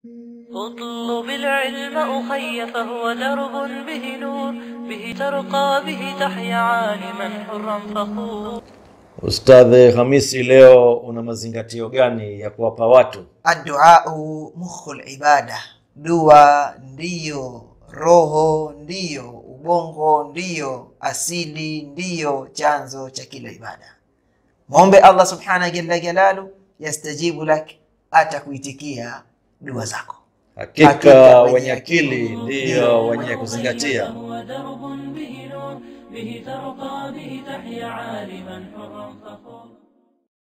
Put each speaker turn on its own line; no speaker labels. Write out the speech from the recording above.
اطلب العلم أخي فهو درب به نور به ترقى به تحيا عالما حرا فخور
Ustadhi Hamisi, leo una mazingatio gani ya kuwapa watu?
adduau mukhul ibada, dua ndiyo roho, ndiyo ubongo, ndiyo asili, ndiyo chanzo cha kila ibada. Mwombe Allah subhanahu jalla jalalu, yastajibu lak, atakuitikia dua zako.
Hakika
Hakika
wenye
wenye
akili
akili
ndiyo wenye kuzingatia.
هو درب به نور به ترقى به تحيا عالما حرا فخور